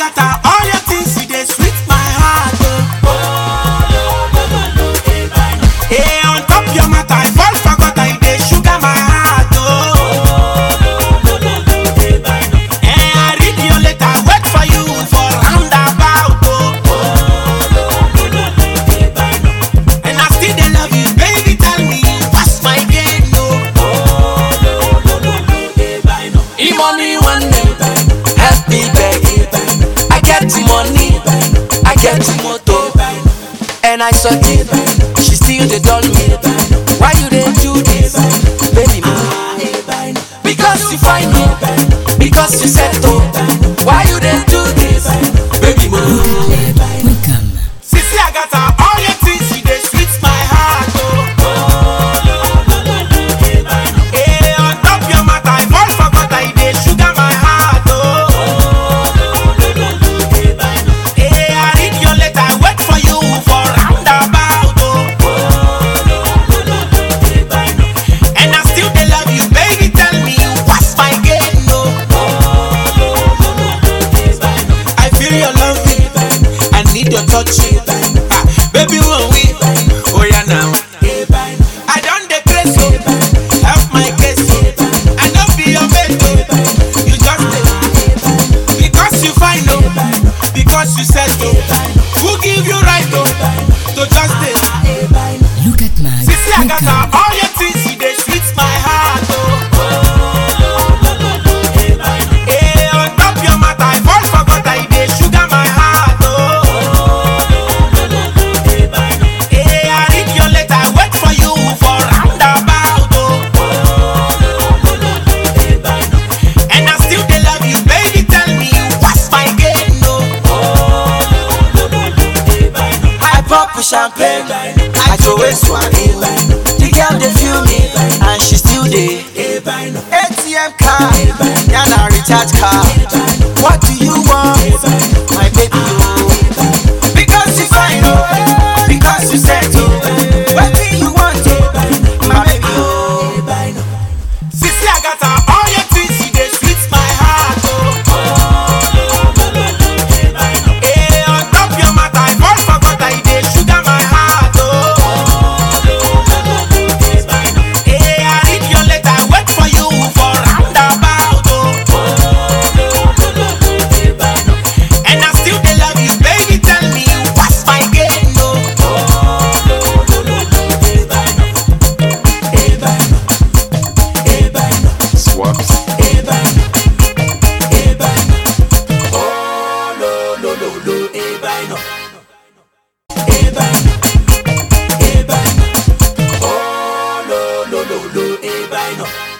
Agatha, all your things you dey sweet my heart. Oh. Hey, on top your matter, I fall for gutter, you dey sugar my heart. Oh. Hey, I read your letter, wait for you for roundabout. Oh. And I still dey love you, baby. Tell me what's my game, no? E money one day, help me beg. I get the money, I get the motor, and I saw it. She still dey dull me. Why you dey do this, baby? me? Because you find me, because you settle. Why you dey do this, baby? me? Welcome. Sissy Agatha, all your things you dey sweet my heart. Oh. Hey, on top your matter, I fall for gutter, you dey sugar my heart. Oh. Hey, I read your letter, wait for you for roundabout. Oh. And I still dey love you, baby. Tell me what's my game, no? I feel your love, I need your touch, ah, baby. When we, oh yeah now. I don't dey crazy, oh, help my case, oh. I no be your mate, oh. You just dey because you fine, oh, because you said, oh. Who give you right, oh, to just dey? Look at my Sissy Agatha, all your things you dey sweet my heart, oh. Hey, on top your matter, I fall for gutter, you dey sugar my heart, oh. Hey, I read your letter, wait for you for roundabout, oh. And I still dey love you, baby. Tell me what's my game, no? I pop champagne, I throw a swan in. The girl dey feel me, and she still dey. ATM card, yana recharge card. What do you want, my baby? Oh, because you fine, oh, because you settle. What do you want, oh, my baby? Oh, Sissy Agatha, all your things you dey sweet my heart, oh. Hey, on top your matter, I fall for gutter, you dey sugar my heart, oh. Hey, I read your letter, wait for you for roundabout, oh. And I still dey love you, baby. Tell me what's my game, no? Swaps. Oh, lo, lo, lo, lo, eh, bye, no.